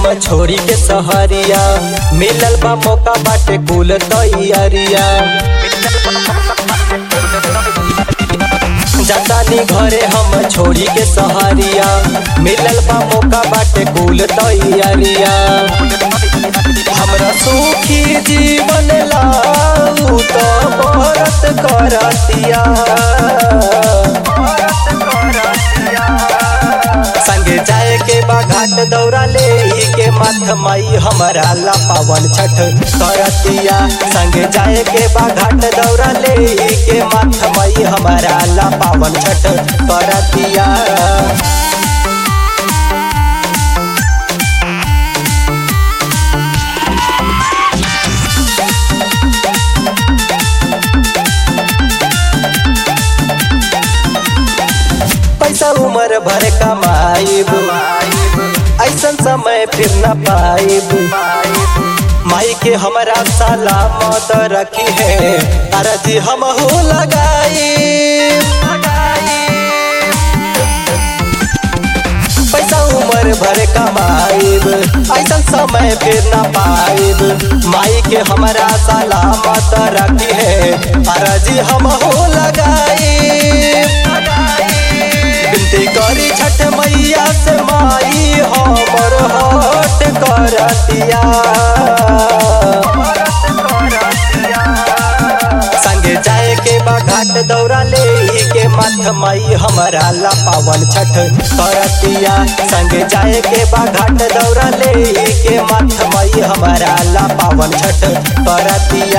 छोड़ी के सहरिया मिलल बा मौका बाटे कुल तैयारिया जातानी घरे हम छोड़ी के सहरिया मिलल बा मौका बाटे कुल तैयारिया हमरा सुखी जीवन लाऊ तो बरत करतिया संगे जाए के बा घाट दौरा ले के माथ माई हमारा ला पावन छठ करतिया संगे जाए के बा घाट दौरा ले के माथ माई हमारा ला पावन छठ करतिया पैसा उम्र भर कमाइब ऐसन समय फिर न पाइब माई के हमारा सलामत रखी है अरजी हम हो लगाई पैसा उम्र भर कमाइब ऐसन समय फिर न पाइब माई के हमारा सलामत रखी है अरजी हम हो लगाई बिनती करी छठ मैया से माई हमर हट करतिया संगे जाए के बा घाट दौरा ले के मथ माई हमारा ला पावन छठ करतिया संगे जाए के बा घाट दौरा ले के मथ माई हमारा ला पावन छठ करतिया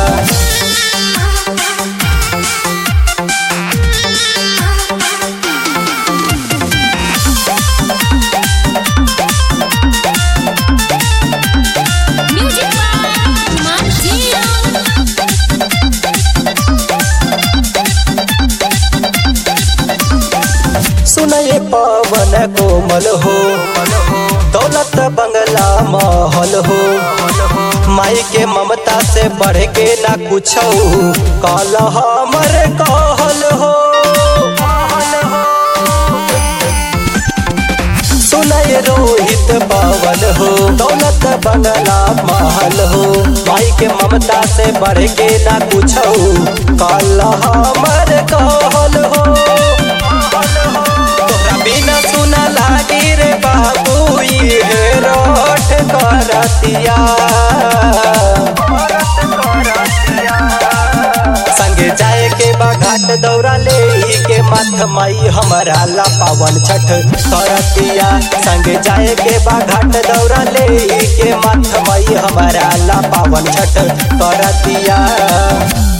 Music by Martino. सुनये पवन कोमल हो दौलत बंगला महल हो माई के ममता से बढ़ के ना कुछ कल हमर कहल हो सुनय रोहित पवन हो दौलत बंगला महल हो माई के ममता से बढ़ के ना कुछ कल हमर कहल हो तोरा बिना सुना लागी रे बाबू ये रोट करतिया संगे जाए के बा घाट दौरा ले के मथ माई हमारा ला पावन छठ करतिया संगे जाए के बा घाट दौरा ले के मथ माई हमारा ला पावन छठ करतिया